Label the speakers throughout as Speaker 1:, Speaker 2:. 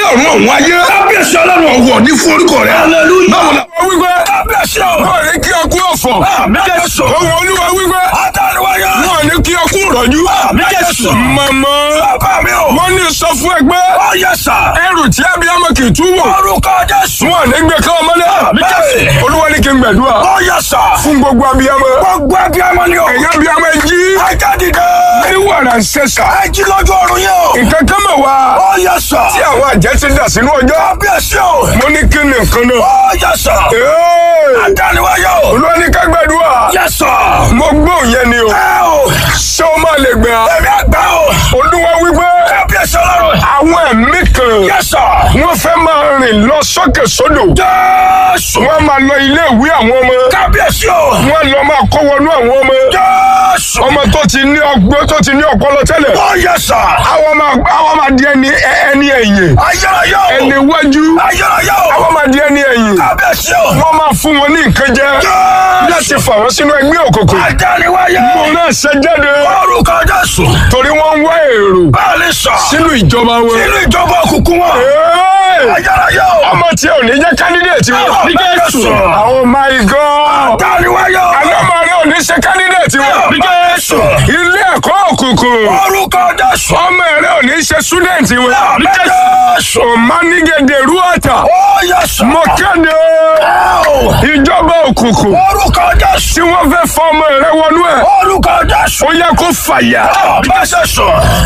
Speaker 1: ọ̀run ọ̀hún ayé.
Speaker 2: kábíyèsí ọlọ́run.
Speaker 1: ọ̀wọ̀ ní fún orúkọ rẹ̀.
Speaker 2: hallelujah.
Speaker 1: báwo la wọ́n wípé.
Speaker 2: kábíyèsí o.
Speaker 1: wọ́n ní kí ọkú ọ̀fọ̀.
Speaker 2: àmì jésù.
Speaker 1: ohun olúwa wípé.
Speaker 2: adániwáyé.
Speaker 1: wọ́n ní kí ọkú rọ̀jú.
Speaker 2: àmì jésù.
Speaker 1: màmá
Speaker 2: bàbá mi o.
Speaker 1: wọ́n ní sọ fún ẹgbẹ́.
Speaker 2: ó yẹ sà.
Speaker 1: ẹrù tí abiyamọ kì í tú wọ̀.
Speaker 2: orúkọ jésù.
Speaker 1: wọ́n ní gbé káwọn mọ́lẹ̀.
Speaker 2: àmì jésù.
Speaker 1: olúwa ní kí n gbàdúrà.
Speaker 2: ó yẹ sà.
Speaker 1: fún gbogbo abiyamọ.
Speaker 2: gbogbo abiyamọ ni o.
Speaker 1: ẹ̀yin abiyamọ ẹ jí.
Speaker 2: ajá dìde.
Speaker 1: ní wàrà ń ṣẹ̀ṣà.
Speaker 2: ẹ jí lójú ọrùn yẹn o.
Speaker 1: nǹkan kan mọ̀ wá.
Speaker 2: ó yẹ sà.
Speaker 1: tí àwọn àjẹ́ ti dà sínú ọjọ́.
Speaker 2: kábíyèsí o.
Speaker 1: mo ní kí ni nǹkan náà.
Speaker 2: ó yẹ sà.
Speaker 1: Ee!
Speaker 2: adániwáyé o.
Speaker 1: olúwa ní ká gbàdúrà.
Speaker 2: yẹ sà.
Speaker 1: mo gbóhùn yẹn ni o.
Speaker 2: ẹ o.
Speaker 1: ṣé o máa lè gbà.
Speaker 2: ẹ̀mí àgbà o.
Speaker 1: olúwa wípé
Speaker 2: kábíyèsí ọlọ́run.
Speaker 1: àwọn ẹ̀mí kan
Speaker 2: yẹ sà.
Speaker 1: wọ́n fẹ́ máa rìn lọ sókè sódò.
Speaker 2: jésù.
Speaker 1: wọ́n máa lọ ilé ìwé àwọn ọmọ.
Speaker 2: kábíyèsí o.
Speaker 1: wọ́n lọ máa kó wọnú àwọn ọmọ.
Speaker 2: jésù.
Speaker 1: ọmọ tó ti ní ọgbọ́n tó ti ní ọpọlọ tẹ́lẹ̀.
Speaker 2: ó yẹ sà.
Speaker 1: àwọn máa àwọn máa di ẹni ẹni ẹ̀yìn.
Speaker 2: ayérayé o.
Speaker 1: ẹni wájú.
Speaker 2: ayérayé o.
Speaker 1: àwọn máa di ẹni ẹ̀yìn.
Speaker 2: kábíyèsí o.
Speaker 1: wọ́n máa fún wọn ní nǹkan jẹ. láti fà wọ́n sínú ẹgbẹ́ òkùnkùn.
Speaker 2: adániwáyé.
Speaker 1: mo náà ṣe jáde.
Speaker 2: orúkọ jésù.
Speaker 1: torí wọ́n ń wá èrò
Speaker 2: báàlì sà.
Speaker 1: sínú ìjọba wọn.
Speaker 2: sínú ìjọba òkùnkùn wọn.
Speaker 1: Hey!
Speaker 2: ayérayé o.
Speaker 1: ọmọ tí ò ní jẹ́ candidate wọn.
Speaker 2: Ní Jésù.
Speaker 1: oh my god.
Speaker 2: adániwáyé o.
Speaker 1: alọ́mọ rẹ ò ní ṣe candidate wọn.
Speaker 2: Ní Jésù.
Speaker 1: ilé ẹ̀kọ́ òkùnkùn.
Speaker 2: orúkọ jésù.
Speaker 1: ọmọ rẹ ò ní ṣe student wọn.
Speaker 2: Ní Jésù.
Speaker 1: ọ̀mánigẹ̀dẹ̀ rúwàtà.
Speaker 2: ó yẹ sà.
Speaker 1: mo kéde
Speaker 2: o.
Speaker 1: ìjọba òkùnkùn
Speaker 2: orúkọ jésù.
Speaker 1: tí wọ́n fẹ́ fọ ọmọ rẹ wọnú ẹ̀.
Speaker 2: orúkọ jésù.
Speaker 1: ó yẹ kó fàyà.
Speaker 2: bẹ́sẹ̀ sọ.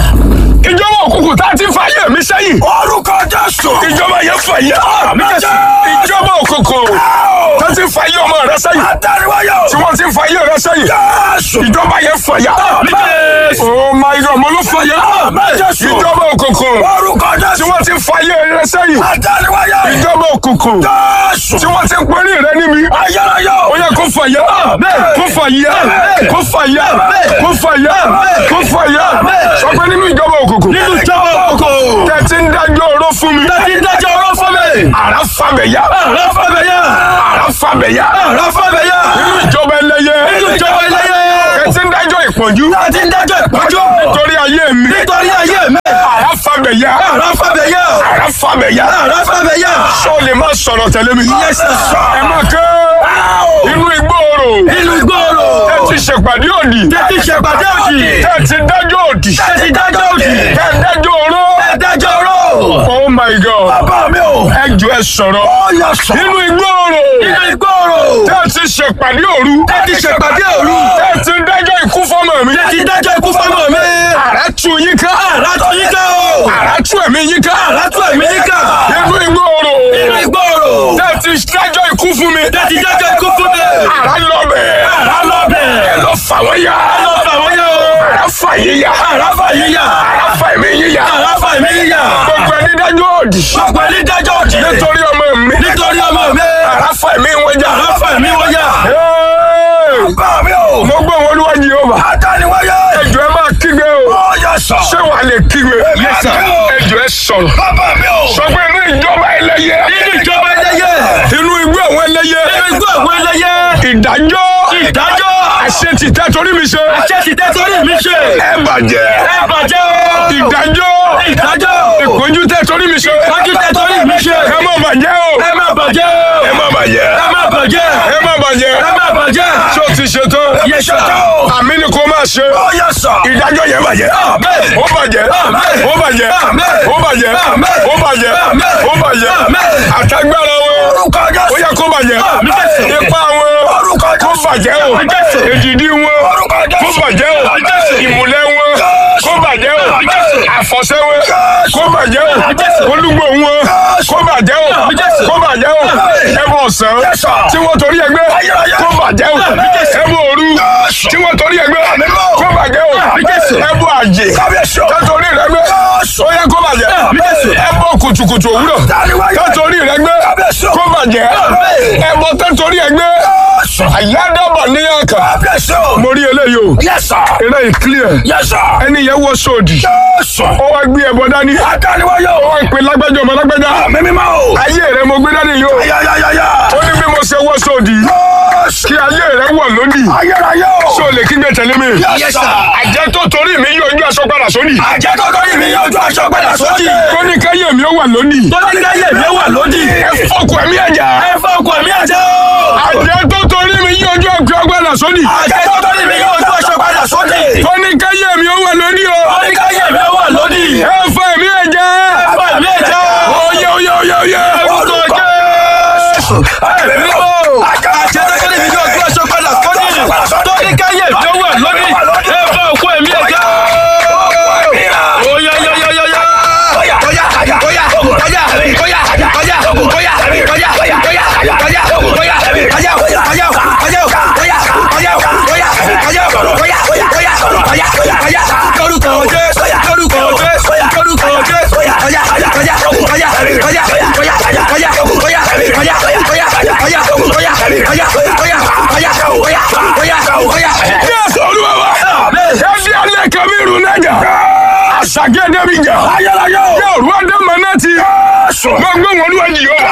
Speaker 1: ìjọba òkùnkùn tá a ti fàyè mi sẹ́yìn.
Speaker 2: orúkọ jésù.
Speaker 1: ìjọba yẹn fàyà.
Speaker 2: bẹ́sẹ̀.
Speaker 1: ìjọba òkùnkùn tá a ti fàyè ọmọ rẹ sẹ́yìn.
Speaker 2: adániwáyé o.
Speaker 1: tí wọ́n ti fàyè rẹ sẹ́yìn.
Speaker 2: jésù.
Speaker 1: ìjọba yẹn fàyà.
Speaker 2: Jésù.
Speaker 1: oh my god mo ló fàyà.
Speaker 2: Jésù.
Speaker 1: ìjọba òkùnkùn
Speaker 2: orúkọ
Speaker 1: tí
Speaker 2: jésù.
Speaker 1: wọ́n ti fàyè rẹ sẹ́yìn.
Speaker 2: adániwáyé.
Speaker 1: ìjọba òkùnkùn
Speaker 2: jésù.
Speaker 1: tí wọ́n ti pẹ́rí rẹ níbi.
Speaker 2: ayérayé
Speaker 1: ó
Speaker 2: o.
Speaker 1: yẹ kó fàyà. kó fàyà. kó fàyà. kó fàyà. kó fàyà. sọ pé nínú ìjọba òkùnkùn.
Speaker 2: nínú ìjọba òkùnkùn.
Speaker 1: tẹ̀tí ń dájọ́ oró fún mi.
Speaker 2: tẹ́tí ń dájọ́ ọ̀rọ̀ fún mi.
Speaker 1: àrà fàbẹ̀yà.
Speaker 2: àrà fàbẹ̀yà.
Speaker 1: àrà fàbẹ̀yà.
Speaker 2: àrà fàbẹ̀yà.
Speaker 1: nínú ìjọba ẹlẹ́yẹ.
Speaker 2: nínú ìjọba ẹlẹ́yẹ.
Speaker 1: tẹ̀tí ń dájọ́ ìpọ́njú.
Speaker 2: tẹ́tí ń dájọ́ ìpọ́njú.
Speaker 1: nítorí ayé mi.
Speaker 2: nítorí ayé mi.
Speaker 1: àrà fàbẹ̀yà.
Speaker 2: àrà fàbẹ̀yà.
Speaker 1: àrà fàbẹ̀yà.
Speaker 2: àrà fàbẹ̀yà.
Speaker 1: sọ lè má sọ̀rọ̀ tẹ̀lé mi.
Speaker 2: Yes, sir.
Speaker 1: ẹ má ké. inú ìgbòòrò.
Speaker 2: nínú ìgboro.
Speaker 1: tẹ̀tí ṣèpàdé òdì.
Speaker 2: tẹ́tí ṣèpàdé òdì.
Speaker 1: tẹ̀tí dájọ́ òdì.
Speaker 2: tẹ́tí dájọ́ òdì.
Speaker 1: tẹ̀tí dájọ́ oró.
Speaker 2: dájọ́ ọ̀rọ̀.
Speaker 1: oh my god.
Speaker 2: bàbá mi o.
Speaker 1: ẹ jọ ẹ sọ̀rọ̀.
Speaker 2: ó yẹ sọ.
Speaker 1: inú ìgbòòrò.
Speaker 2: nínú ìgboro.
Speaker 1: tẹ̀tí ṣèpàdé òru.
Speaker 2: tẹ́tí ṣèpàdé òru.
Speaker 1: tẹ̀tí dájọ́ ikú fọ́mọ mi.
Speaker 2: tẹ́tí dájọ́ ikú fọ́mọ mi.
Speaker 1: àrà tú yín ká.
Speaker 2: àrà tó yín ká o.
Speaker 1: àrà tú ẹ̀mí yín ká.
Speaker 2: àrà tó ẹ̀mí yín ká.
Speaker 1: inú ìgbòòrò.
Speaker 2: nínú ìgboro.
Speaker 1: tẹ̀tí dájọ́ ikú fún mi.
Speaker 2: tẹ́tí dájọ́ ikú fún mi.
Speaker 1: àrà lọ bẹ́ẹ̀.
Speaker 2: àrà lọ bẹ̀.
Speaker 1: ẹ lọ fà wọ́n yá.
Speaker 2: lọ fà wọ́n yá o.
Speaker 1: àrà fà yín yá.
Speaker 2: àrà fà yín yá.
Speaker 1: àrà fà ẹ̀mí yín yá.
Speaker 2: àrà fà mí yá.
Speaker 1: gbogbo ẹni dájọ́ òdì.
Speaker 2: gbogbo ẹni dájọ́ òdì.
Speaker 1: nítorí ọmọ mi.
Speaker 2: nítorí ọmọ mi.
Speaker 1: àrà fà ẹ̀mí wọn já.
Speaker 2: àrà fà mí wọ́n yá.
Speaker 1: Hey!
Speaker 2: bàbá mi o.
Speaker 1: mo gbọ́ wọn olúwa Jèhófà.
Speaker 2: adániwáyé.
Speaker 1: ẹjọ́ ẹ máa kígbe o.
Speaker 2: ó yẹ sọ.
Speaker 1: ṣé wàá lè kígbe.
Speaker 2: Yes, sir.
Speaker 1: ẹjọ́ ẹ sọ̀rọ̀.
Speaker 2: bàbá mi o.
Speaker 1: sọ pé inú ìjọba ẹlẹ́yẹ.
Speaker 2: nínú ìjọba ẹlẹ́yẹ.
Speaker 1: inú igbó àwọn ẹlẹ́yẹ.
Speaker 2: nínú igbó àwọn ẹlẹ́yẹ.
Speaker 1: ìdájọ́.
Speaker 2: ìdájọ́.
Speaker 1: àṣẹ ti tẹ́ torí mi ṣe.
Speaker 2: àṣẹ ti tẹ́ torí mi ṣe.
Speaker 1: ẹ bàjẹ́.
Speaker 2: ẹ bàjẹ́ o.
Speaker 1: ìdájọ́.
Speaker 2: ìdájọ́.
Speaker 1: ìpọ́njú tẹ́ torí mi ṣe.
Speaker 2: ìpọ́njú tẹ́ torí mi ṣe.
Speaker 1: ẹ má bàjẹ́ o.
Speaker 2: ẹ má bàjẹ́ o.
Speaker 1: ẹ má bàjẹ́.
Speaker 2: ẹ má bàjẹ́.
Speaker 1: ẹ má bàjẹ́.
Speaker 2: ẹ má bàjẹ́.
Speaker 1: ṣé o ti ṣe tán.
Speaker 2: Yes, sir.
Speaker 1: àmì ni kò máa ṣe.
Speaker 2: ó yẹ sọ.
Speaker 1: ìdájọ́ yẹn bàjẹ́.
Speaker 2: Amen.
Speaker 1: ó bàjẹ́.
Speaker 2: Amen.
Speaker 1: ó bàjẹ́.
Speaker 2: Amen.
Speaker 1: ó bàjẹ́.
Speaker 2: Amen.
Speaker 1: ó bàjẹ́.
Speaker 2: Amen.
Speaker 1: ó bàjẹ́.
Speaker 2: Amen.
Speaker 1: àtagbára wọn.
Speaker 2: orúkọ
Speaker 1: ó
Speaker 2: jésù.
Speaker 1: yẹ kó bàjẹ́.
Speaker 2: Amen.
Speaker 1: ipá wọn.
Speaker 2: orúkọ
Speaker 1: kó
Speaker 2: jésù.
Speaker 1: bàjẹ́ o.
Speaker 2: Amen.
Speaker 1: èdìdí wọn.
Speaker 2: orúkọ jésù.
Speaker 1: kó bàjẹ́ o.
Speaker 2: Amen.
Speaker 1: ìmùlẹ̀ wọn. kó bàjẹ́ o.
Speaker 2: Amen.
Speaker 1: àfọ̀ṣẹ wọn. kó bàjẹ́ o.
Speaker 2: Amen.
Speaker 1: olúgbò wọn. kó bàjẹ́ o.
Speaker 2: Amen.
Speaker 1: kó bàjẹ́ o.
Speaker 2: Amen.
Speaker 1: ẹbọ ọ̀sán.
Speaker 2: Yes, sir.
Speaker 1: tí wọ́n torí ẹgbẹ́.
Speaker 2: Ayérayé.
Speaker 1: kó bàjẹ́ o.
Speaker 2: Amen.
Speaker 1: ẹbọ òru.
Speaker 2: Yes.
Speaker 1: tí wọ́n torí ẹgbẹ́.
Speaker 2: Amen.
Speaker 1: kó bàjẹ́ o.
Speaker 2: Amen.
Speaker 1: ẹbọ àjè.
Speaker 2: kábíyèsí o.
Speaker 1: tẹ́torí rẹ gbé.
Speaker 2: Yes.
Speaker 1: ó yẹ kó bàjẹ́.
Speaker 2: Amen.
Speaker 1: ẹbọ kùtùkùtù òwúrọ̀.
Speaker 2: Dáníwáyé.
Speaker 1: tẹ́torí rẹ gbé.
Speaker 2: Kábíyèsí o.
Speaker 1: kó bàjẹ́.
Speaker 2: Amen.
Speaker 1: ẹbọ tẹ́torí ẹ gbé.
Speaker 2: Yes.
Speaker 1: àyádọ́bọ̀ níyàkà.
Speaker 2: kábíyèsí o.
Speaker 1: mo rí eléyìí o.
Speaker 2: Yes, sir.
Speaker 1: eré yìí clear.
Speaker 2: Yes, sir.
Speaker 1: ẹni yẹn wọ sóòdì.
Speaker 2: Yes.
Speaker 1: ó wá gbé ẹbọ dání.
Speaker 2: Adániwáyé
Speaker 1: ó
Speaker 2: o.
Speaker 1: wá pè lágbájá ọmọ lágbájá.
Speaker 2: Àmì mímọ́ o.
Speaker 1: ayé rẹ mo gbé dání yìí o.
Speaker 2: Ayayayaya.
Speaker 1: ó ní bí mo ṣe wọ sóòdì.
Speaker 2: Yes.
Speaker 1: kí ayé rẹ wọ̀ lónìí
Speaker 2: Ayérayé o.
Speaker 1: ṣé o lè kígbe tẹ̀lé mi.
Speaker 2: Yes, sir.
Speaker 1: àjẹ́ tó torí mi yóò ojú aṣọ padà sódì.
Speaker 2: Àjẹ́ tó torí mi yóò ju aṣọ padà sódì.
Speaker 1: tó ní káyé mi ó wà lónìí.
Speaker 2: Tó ní káyé mi wà lódì.
Speaker 1: ẹ fọkù ẹ̀mí ẹ̀já.
Speaker 2: Ẹ fọ́ ọkọ̀ mi àjẹ́ o.
Speaker 1: àjẹ́ tó torí mi yóò ojú aṣọ padà sódì.
Speaker 2: Àjẹ́ tó torí mi yóò ju aṣọ padà sódì.
Speaker 1: tó ní káyé mi ó wà lónìí o.
Speaker 2: Tó ní káyé mi wà lódì.
Speaker 1: ẹ fọ ẹ̀mí ẹ̀já.
Speaker 2: Ẹ fọ́ ẹ̀mí àjẹ́ o.
Speaker 1: oyè oyè oyè oyè.
Speaker 2: Orúkọ Jésù. Ẹ̀mí mímọ́. Àjẹ́ tó torí mi yóò ju aṣọ padà sódì. Tó ní káyé mi wà lódì. Ẹ fọ́ ọkọ̀ ẹ̀mí àjẹ́ o. Oya ya ya ya ya. Oya oya oya oya oya oya oya oya oya
Speaker 1: Jésù Olúwa wa. ẹ fi alẹ́ kan mi rún lẹ́jà. àṣàgẹ́dẹ́ mi jà. yóò rú ọdẹ mọ náà ti. gbogbo wọn ló wà jì yọ.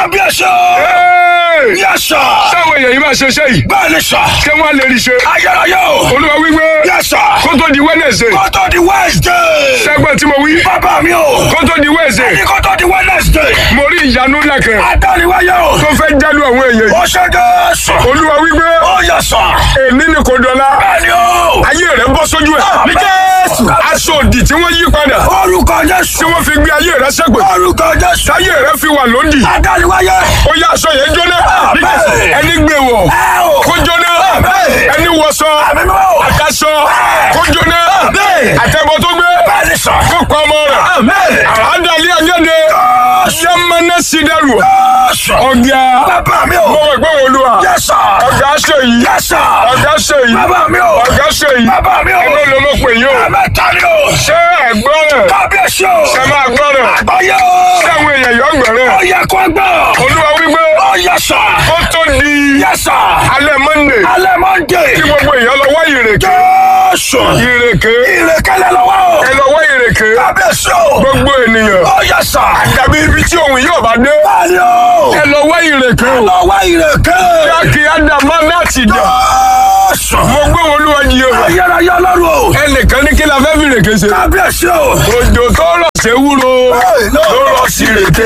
Speaker 1: sáwọn èèyàn yìí máa ṣe iṣẹ́ yìí.
Speaker 2: Bẹ́ẹ̀ni sà,
Speaker 1: ṣé wọ́n á lè rí ṣe.
Speaker 2: ayérayé o,
Speaker 1: Olúwa wípé
Speaker 2: yẹ sà,
Speaker 1: kó tó di Wednesday.
Speaker 2: kótó di Wednesday.
Speaker 1: sẹ́gbẹ́ tí mo wí.
Speaker 2: Bàbá mi o,
Speaker 1: kó tó di Wednesday.
Speaker 2: ní kótó di Wednesday.
Speaker 1: mo rí ìyanu ńlá kan
Speaker 2: Adániwáyé o,
Speaker 1: tó fẹ́ jálù àwọn èèyàn yìí.
Speaker 2: ó ṣe Jésù.
Speaker 1: Olúwa wípé
Speaker 2: Ó yẹ sà,
Speaker 1: èmi ni kò dọ̀la.
Speaker 2: bẹ́ẹ̀ni o,
Speaker 1: ayé rẹ̀ bọ́ sójú ẹ̀.
Speaker 2: mi Jésù.
Speaker 1: aṣọ òdì tí wọ́n yí padà.
Speaker 2: Orúkọ
Speaker 1: tí
Speaker 2: Jésù,
Speaker 1: wọ́n fi gbé ayé rẹ̀ sẹ́gbẹ̀.
Speaker 2: orúkọ Jésù.
Speaker 1: táyé rẹ̀ fi wà lóńdì.
Speaker 2: Adániwáyé,
Speaker 1: ó yá aṣọ yẹn jóná.
Speaker 2: Àmín.
Speaker 1: ẹni gbé wọ̀
Speaker 2: ẹ o,
Speaker 1: kó jóná.
Speaker 2: Àmín.
Speaker 1: ẹni wọṣọ
Speaker 2: àmì mi o,
Speaker 1: àkàṣọ kó jóná.
Speaker 2: Àmín.
Speaker 1: àtẹ̀bọ̀ tó gbé
Speaker 2: bẹ́ẹ̀ni sà.
Speaker 1: kó pa ọmọ rẹ̀.
Speaker 2: Àmín.
Speaker 1: àádọ́lé ayéde yamana sidaru
Speaker 2: Jésù.
Speaker 1: ọ̀gá
Speaker 2: Bàbá mi o,
Speaker 1: mọ̀wé gbọ́ olúwa
Speaker 2: yẹ sà,
Speaker 1: ọ̀gá ṣe yìí
Speaker 2: yẹ sà.
Speaker 1: ọ̀gá ṣe yìí
Speaker 2: Bàbá mi o,
Speaker 1: ọ̀gá ṣe yìí
Speaker 2: bàbá mi o,
Speaker 1: ẹgbẹ́ ló mọ̀ pé yín o
Speaker 2: ẹ̀mẹ́ta ni o.
Speaker 1: ṣé ẹ̀gbọ́n rẹ̀
Speaker 2: Kábíyèsí o,
Speaker 1: ṣe máa gbọ́ rẹ̀
Speaker 2: àgbáyé
Speaker 1: ṣé
Speaker 2: o.
Speaker 1: àwọn èèyàn yọ̀ gbọ́ rẹ̀
Speaker 2: Ó yẹ kó gbọ́.
Speaker 1: olúwa wípé
Speaker 2: Ó yẹ sà.
Speaker 1: ó tó di
Speaker 2: Yẹ sà.
Speaker 1: alẹ́ monday
Speaker 2: Alẹ́ Mọ́ndé.
Speaker 1: kí gbogbo èèyàn lọ wá ìrèké
Speaker 2: Jésù.
Speaker 1: ìrèké
Speaker 2: Ìrèkẹ́lẹ́ lọ́wọ́ o.
Speaker 1: ẹ lọ wá ìrèké
Speaker 2: Kábíyèsí o.
Speaker 1: gbogbo ènìyàn
Speaker 2: Ó yẹ sà.
Speaker 1: àdàbí ibi tí òun yóò bá dé
Speaker 2: Báyìí o.
Speaker 1: ẹ lọ wá ìrèké o
Speaker 2: Lọ́wọ́ ìrèké.
Speaker 1: kí ádámà láti jà
Speaker 2: Jésù.
Speaker 1: mo gbé olúwa jí o
Speaker 2: Ayérayé Ọlọ́run o.
Speaker 1: ẹnìkan ní kí la fẹ́ fi ìrèké ṣe
Speaker 2: Kábíyèsí o.
Speaker 1: òjò tó rọ̀ ṣe wúro ló rọ̀ sí ìrèké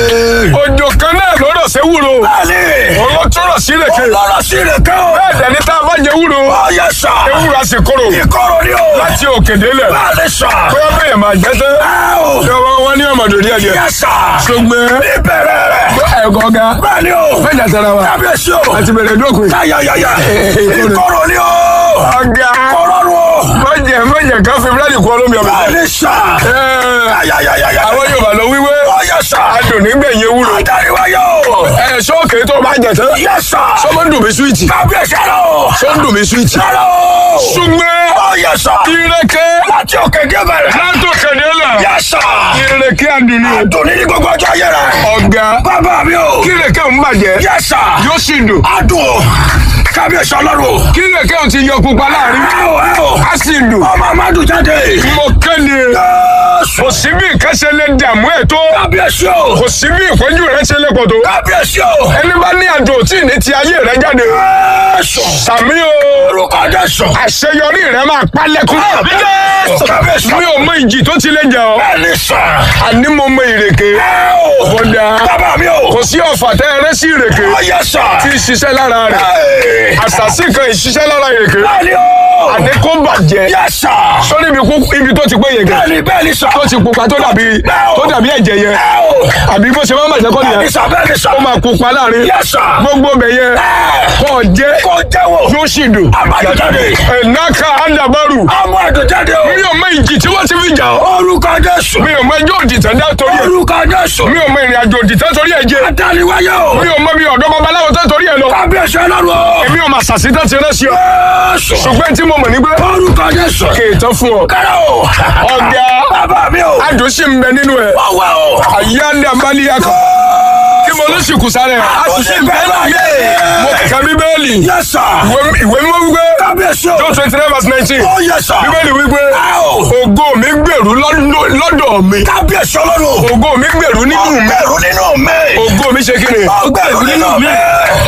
Speaker 1: òjò kan náà ló rọ̀ ṣe wúro
Speaker 2: Bẹ́ẹ̀ni.
Speaker 1: òun ló tún rọ̀ sí ìrèké
Speaker 2: Lọ́rọ̀ sí ìrèké o.
Speaker 1: bẹ́ẹ̀ dẹ̀ ní tá a bá jẹ wúro
Speaker 2: Ó yẹ sà.
Speaker 1: ewúro a sì kóró
Speaker 2: Ìkorò ni o.
Speaker 1: láti òkè délẹ̀
Speaker 2: Bẹ́ẹ̀ni sà.
Speaker 1: bóyá bẹ́ẹ̀ máa jẹ́ tán
Speaker 2: Ẹ o.
Speaker 1: lọ́wọ́ wọn ní ọmọdé díẹ̀ díẹ̀
Speaker 2: Yẹ sà.
Speaker 1: ṣùgbọ́n
Speaker 2: Ìbẹ̀rẹ̀ rẹ̀.
Speaker 1: ẹ̀kọ́ ga
Speaker 2: Bẹ́ẹ̀ni o.
Speaker 1: fẹ́jà tara wa
Speaker 2: Kábíyèsí o.
Speaker 1: àti bẹ̀rẹ̀ dókun
Speaker 2: Yáyáyáyá. Ìkorò ni o.
Speaker 1: ọ̀gá
Speaker 2: Kọ̀rọ̀rùn o.
Speaker 1: mọ̀jẹ̀ mọ̀jẹ̀ kan fi búrẹ́dì kọ́ lómi ọ̀bẹ
Speaker 2: Bẹ́ẹ̀ni sà. Yáyáyáyá.
Speaker 1: àwọn Yorùbá lọ wíwé
Speaker 2: Ó yẹ sà.
Speaker 1: adùn nígbẹ̀yìn ewúro
Speaker 2: Adáríwáyé o.
Speaker 1: ẹ̀ sọ́ọ̀kì tó bá jẹ tán
Speaker 2: Yẹ sà.
Speaker 1: sọ́mọ́ ń dùn mí súwìtì
Speaker 2: Kábíyèsí o.
Speaker 1: sọ́ ń dùn mí súwìtì
Speaker 2: Sára o.
Speaker 1: ṣùgbọ́n
Speaker 2: Ó yẹ sà.
Speaker 1: ìrèké
Speaker 2: Láti òkè débẹ̀rẹ̀.
Speaker 1: látò kẹ̀dé là
Speaker 2: Yẹ sà.
Speaker 1: ìrèké adùn ni o.
Speaker 2: Adùn ní ní gbogbo ọjọ́ ayé rẹ̀.
Speaker 1: ọ̀gá
Speaker 2: Bàbá mi o.
Speaker 1: kí ìrèké ń bàjẹ́
Speaker 2: Yẹ sà.
Speaker 1: yóò sì dùn
Speaker 2: Adùn o. Kábíyèsí Ọlọ́run o.
Speaker 1: kí ìrèké ò ti yọ pupa láàrin
Speaker 2: Ẹ o ẹ o.
Speaker 1: á sì dùn
Speaker 2: Ọmọ Amadu jáde.
Speaker 1: mo kéde
Speaker 2: Jésù.
Speaker 1: kò sí bí ìkẹ́sẹ̀ lè dààmú ẹ̀ tó
Speaker 2: Kábíyèsí o.
Speaker 1: kò sí bí ìpọ́njú rẹ̀ ṣe lè pọ̀ tó
Speaker 2: Kábíyèsí o.
Speaker 1: ẹni bá ní àjò tí ní ti ayé rẹ̀ jáde
Speaker 2: Jésù.
Speaker 1: sàmí o
Speaker 2: Orúkọ Jésù.
Speaker 1: àṣeyọrí rẹ̀ máa pálẹ̀kùn
Speaker 2: Jésù. Kábíyèsí.
Speaker 1: mi ò mọ ìjì tó ti lè jà ọ́
Speaker 2: Bẹ́ẹ̀ni sà.
Speaker 1: àní mo mọ ìrèké
Speaker 2: Ẹ o.
Speaker 1: bọ́dà
Speaker 2: Bàbá mi o.
Speaker 1: kò sí ọ̀fà tẹ́ ẹrẹ́ sí ìrèké
Speaker 2: Ó yẹ sà.
Speaker 1: tí ń ṣiṣẹ́ lára rẹ̀
Speaker 2: Ẹ.
Speaker 1: àṣàṣì kan ìṣiṣẹ́ lára ìrèké
Speaker 2: Bẹ́ẹ̀ni o.
Speaker 1: àní kó bàjẹ́
Speaker 2: Yẹ sà.
Speaker 1: sórí ibi kú- ibi tó ti pé yẹn gẹ̀
Speaker 2: Bẹ́ẹ̀ni bẹ́ẹ̀ni sà.
Speaker 1: tó ti pupa tó dàbí tó dàbí ẹ̀jẹ̀ yẹn
Speaker 2: Ẹ o.
Speaker 1: àbí bó ṣe máa ń bàjẹ́ kọ́
Speaker 2: Bẹ́ẹ̀ni
Speaker 1: nìyẹn
Speaker 2: sà bẹ́ẹ̀ni sà.
Speaker 1: ó máa pupa láàrin
Speaker 2: Yẹ sà.
Speaker 1: gbogbo bẹ̀ yẹn
Speaker 2: Ẹ.
Speaker 1: kọ́ jẹ́
Speaker 2: Kò jẹ́wọ́.
Speaker 1: yóò sì dùn
Speaker 2: Amadu jáde.
Speaker 1: ẹ̀náka àdàbàrù
Speaker 2: Amadu jáde o.
Speaker 1: mi ò mọ ìjì tí wọ́n ti fi jà ọ́
Speaker 2: Orúkọ Jésù.
Speaker 1: mi ò mọ ẹjọ́ òdìtẹ̀ dá torí ẹ̀
Speaker 2: Orúkọ Jésù.
Speaker 1: mi ò mọ ìrìn àjò òdìtẹ̀ torí ẹ̀ jẹ́
Speaker 2: Adániwáyé o.
Speaker 1: mi ò mọ bí ọ̀dọ́ babaláwo tẹ́ torí ẹ̀ lọ
Speaker 2: Kábíyèsí Ọlọ́run o.
Speaker 1: èmi ò mà sàṣítẹ́ ti rẹ́ sí ọ
Speaker 2: Jésù.
Speaker 1: ṣùgbọ́n tí mo mọ̀ ní pé
Speaker 2: Orúkọ Jésù.
Speaker 1: kéètàn fún ọ
Speaker 2: Kára o.
Speaker 1: ọ̀gá
Speaker 2: Bàbá mi o.
Speaker 1: adùn sì ń bẹ nínú ẹ̀
Speaker 2: Ọwọ́ o.
Speaker 1: àyà ń dà bá níyà kan kí mo ló sì kù sáré adùn sì ń bẹ láyé mo kà bíbélì
Speaker 2: Yes sir.
Speaker 1: ìwé ìwé mímọ́ wípé
Speaker 2: Kábíyèsí o.
Speaker 1: John twenty nine verse nineteen
Speaker 2: Oh yes sir.
Speaker 1: bíbélì wípé
Speaker 2: Ow.
Speaker 1: ògo mi gbèrú lọ́dọ̀ lọ́dọ̀ mi
Speaker 2: Kábíyèsí Ọlọ́run.
Speaker 1: ògo mi gbèrú nínú mi
Speaker 2: Ọgbẹ̀rún nínú mi.
Speaker 1: ògo mi ṣe kí ni
Speaker 2: Ọgbẹ̀rún nínú mi.
Speaker 1: Ee,